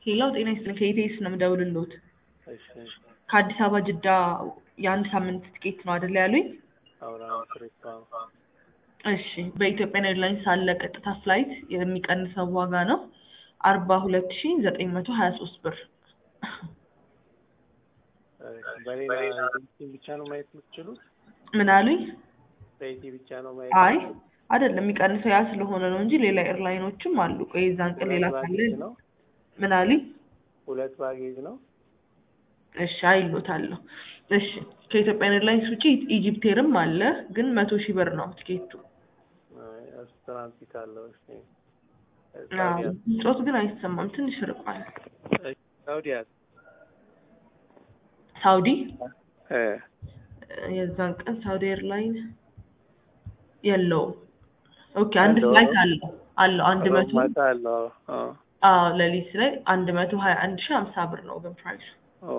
ሌላው ጤና ይስጥልኝ ከኢቴስ ነው የምደውልልዎት። እሺ እሺ ከአዲስ አበባ ጅዳ የአንድ ሳምንት ትኬት ነው አይደል ያሉኝ? አውራን ትሪፕ አዎ። እሺ በኢትዮጵያን ኤርላይንስ አለ ቀጥታ ፍላይት የሚቀንሰው ዋጋ ነው አርባ ሁለት ሺ ዘጠኝ መቶ ሀያ ሶስት ብር። እሺ፣ በሌላ ኤጀንሲ ብቻ ነው ማየት የምትችሉት? ምን አሉኝ? በኢቲ ብቻ ነው ማየት አይ የምትችሉት? አይደለም የሚቀንሰው ያ ስለሆነ ነው እንጂ ሌላ ኤርላይኖችም አሉ። ቆይ የዛን ቀን ሌላ ሁለት ካለ ባጌጅ ነው? ምን አሉኝ? ሁለት ባጌጅ ነው? እሺ አይሎታለሁ። እሺ ከኢትዮጵያን ኤርላይንስ ውጪ ኢጂፕቴርም አለ ግን መቶ ሺህ ብር ነው ትኬቱ። አይ፣ እሱ ትራንዚት አለው። እሺ አዎ፣ ሳውዲ ጮት ግን አይሰማም ትንሽ ርቋል። ሳውዲ አለ? ሳውዲ እ የዛን ቀን ሳውዲ ኤርላይን የለውም። ኦኬ አንድ የለውም? ፍላይት አለው አለው አንድ መቶ ማታ አለው። አዎ። አዎ ሌሊት ላይ አንድ መቶ ሀያ አንድ ሺህ ሀምሳ ብር ነው ግን ፕራይሱ። ኦ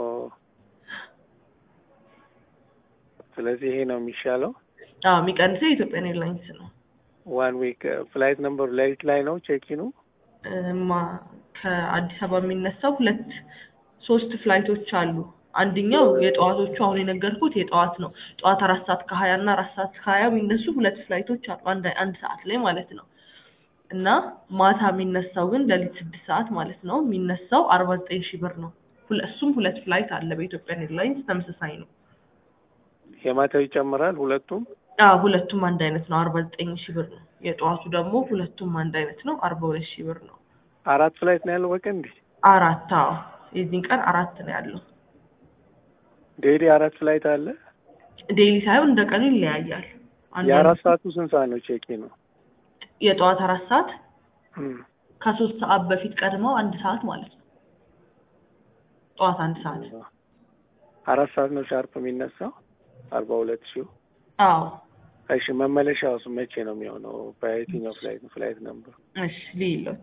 ስለዚህ ይሄ ነው የሚሻለው። አዎ የሚቀንሰው የኢትዮጵያን ኤርላይንስ ነው። ዋን ዊክ ፍላይት ነምበሩ ሌሊት ላይ ነው ቼኪኑ? እማ ከአዲስ አበባ የሚነሳው ሁለት ሶስት ፍላይቶች አሉ። አንደኛው የጠዋቶቹ አሁን የነገርኩት የጠዋት ነው። ጠዋት አራት ሰዓት ከሀያ እና አራት ሰዓት ከሀያ የሚነሱ ሁለት ፍላይቶች አሉ አንድ አንድ ሰዓት ላይ ማለት ነው። እና ማታ የሚነሳው ግን ሌሊት ስድስት ሰዓት ማለት ነው የሚነሳው አርባ ዘጠኝ ሺህ ብር ነው። ሁለ- እሱም ሁለት ፍላይት አለ በኢትዮጵያን ኤርላይንስ ተመሳሳይ ነው። የማታው ይጨምራል ሁለቱም? አዎ ሁለቱም አንድ አይነት ነው አርባ ዘጠኝ ሺህ ብር ነው። የጠዋቱ ደግሞ ሁለቱም አንድ አይነት ነው አርባ ሁለት ሺህ ብር ነው። አራት ፍላይት ነው ያለው በቀን እንዴ? አራት አዎ የዚህን ቀን አራት ነው ያለው። ዴይሊ አራት ፍላይት አለ? ዴይሊ ሳይሆን እንደ ቀኑ ይለያያል። አንዳንድ- የአራት ሰዓቱ ስንት ሰዓት ነው ቼኪ ነው? የጠዋት አራት ሰዓት እም፣ ከሶስት ሰዓት በፊት ቀድመው አንድ ሰዓት ማለት ነው። ጠዋት አንድ ሰዓት አራት ሰዓት ነው ሻርፕ የሚነሳው አርባ ሁለት ሺው አዎ እሺ መመለሻውስ መቼ ነው የሚሆነው? በየትኛው ፍላይት ነው? ፍላይት ነምበር እሺ ልይሎት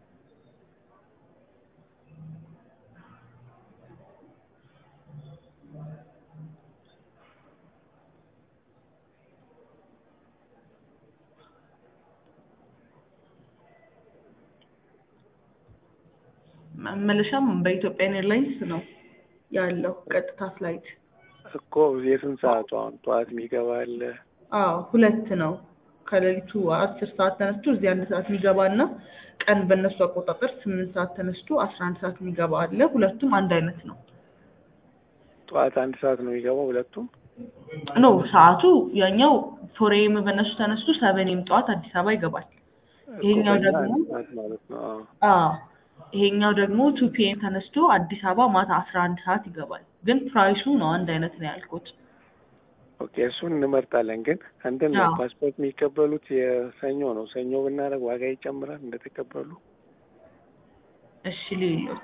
መመለሻም በኢትዮጵያን ኤርላይንስ ነው ያለው ቀጥታ ፍላይት። እኮ የስንት ሰዓቱ አሁን ጠዋት የሚገባ አለ? አዎ ሁለት ነው። ከሌሊቱ አስር ሰዓት ተነስቶ እዚህ አንድ ሰዓት የሚገባ እና ቀን በእነሱ አቆጣጠር ስምንት ሰዓት ተነስቶ አስራ አንድ ሰዓት የሚገባ አለ። ሁለቱም አንድ አይነት ነው። ጠዋት አንድ ሰዓት ነው የሚገባው ሁለቱም? ኖ ሰዓቱ ያኛው ፎሬም በእነሱ ተነስቶ ሰቨኔም ጠዋት አዲስ አበባ ይገባል። ይሄኛው እኮ በእኛ ደግሞ አንድ ሰዓት ማለት ነው። አዎ። አዎ ይሄኛው ደግሞ ቱ ፒኤም ተነስቶ አዲስ አበባ ማታ አስራ አንድ ሰዓት ይገባል። ግን ፕራይሱ ነው አንድ አይነት ነው ያልኩት። ኦኬ እሱን እንመርጣለን። ግን እንትን ነው አዎ። ፓስፖርት የሚቀበሉት የሰኞ ነው። ሰኞ ብናደርግ ዋጋ ይጨምራል እንደተቀበሉ? እሺ ልዩሎት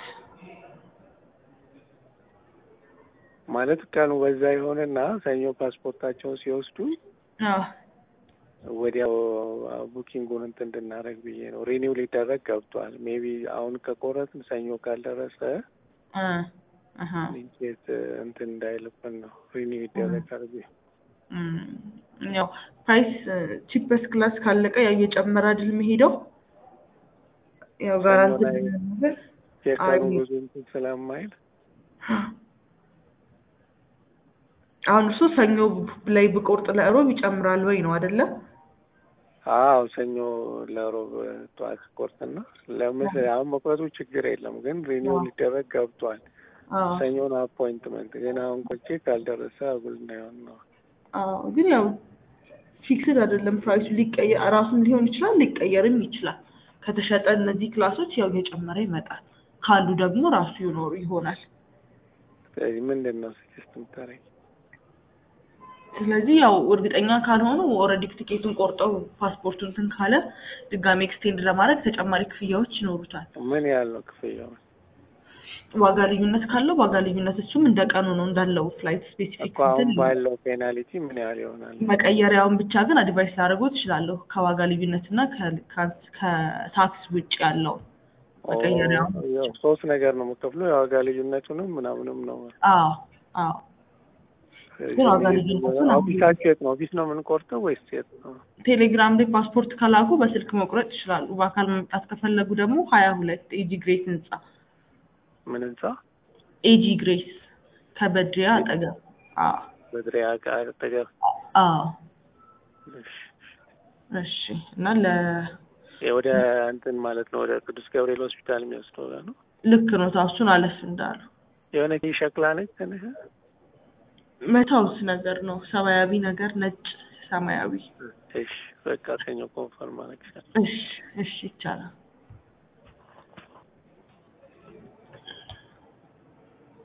ማለት ቀኑ በዛ የሆነና ሰኞ ፓስፖርታቸውን ሲወስዱ አዎ ወዲያው ቡኪንጉን እንትን እንድናደርግ ብዬ ነው። ሪኒው ሊደረግ ገብቷል። ሜቢ አሁን ከቆረጥን ሰኞ ካልደረሰ እ አሀ ኢንኬት እንትን እንዳይልብን ነው። ሪኒው ይደረጋል ብዬ እም፣ ያው ፕራይስ ቺፐስ ክላስ ካለቀ ያው እየጨመረ አይደል የሚሄደው ያው ጋራንቲ ላይ ነገር የቀኑ አይ ብዙ እንትን ስለማይል አሁን እሱ ሰኞ ላይ ብቆርጥ ለእሮብ ይጨምራል ወይ ነው አይደለም? አዎ ሰኞ ለሮብ ጠዋት ቆርጥና ለምስ አሁን መቁረጡ ችግር የለም ግን ሪኒው ሊደረግ ገብቷል። አዎ ሰኞን አፖይንትመንት ግን አሁን ቆቼ ካልደረሰ አጉል እንዳይሆን ነው። አዎ ግን ያው ፊክስድ አይደለም ፕራይሱ ሊቀየር ራሱም ሊሆን ይችላል ሊቀየርም ይችላል። ከተሸጠ እነዚህ ክላሶች ያው እየጨመረ ይመጣል። ካሉ ደግሞ ራሱ ይኖሩ ይሆናል። ስለዚህ ምንድን ነው ስጅስት የምታደርጊ? ስለዚህ ያው እርግጠኛ ካልሆኑ ኦልሬዲ ቲኬቱን ቆርጠው ፓስፖርቱን እንትን ካለ ድጋሚ ኤክስቴንድ ለማድረግ ተጨማሪ ክፍያዎች ይኖሩታል። ምን ያህል ነው ክፍያው? ዋጋ ልዩነት ካለው ዋጋ ልዩነት እሱም እንደ ቀኑ ነው እንዳለው ፍላይት ስፔሲፊክ እኮ አሁን ባለው ፔናሊቲ ምን ያህል ይሆናል? መቀየሪያውን ብቻ ግን አድቫይስ ላደርገው ትችላለሁ። ከዋጋ ልዩነት እና ከ- ከ- ከታክስ ውጭ ያለው መቀየሪያውን ኦ፣ ያው ሶስት ነገር ነው የምከፍለው የዋጋ ልዩነቱንም ምናምንም ነው። አዎ አዎ ግን ዋጋ ልዩነቱን ኦፊሳችሁ የት ነው? ኦፊስ ነው የምንቆርጠው ወይስ የት ነው? ቴሌግራም ላይ ፓስፖርት ከላኩ በስልክ መቁረጥ ይችላሉ። በአካል መምጣት ከፈለጉ ደግሞ ሀያ ሁለት ኤጂ ግሬት ህንጻ ምን ህንጻ? ኤጂ ግሬስ ከበድሪያ አጠገብ። አዎ በድሪያ ጋር አጠገብ። አዎ እሺ። እሺ። እና ለ ይሄ ወደ እንትን ማለት ነው ወደ ቅዱስ ገብርኤል ሆስፒታል የሚወስደው ጋር ነው። ልክ ነው። ታሱን አለፍ እንዳሉ የሆነ ሸክላ ነች ትንሽ መታውስ ነገር ነው። ሰማያዊ ነገር ነጭ ሰማያዊ። እሺ በቃ ሰኞ ኮንፈርም አደረግሻለሁ። እሺ እሺ ይቻላል።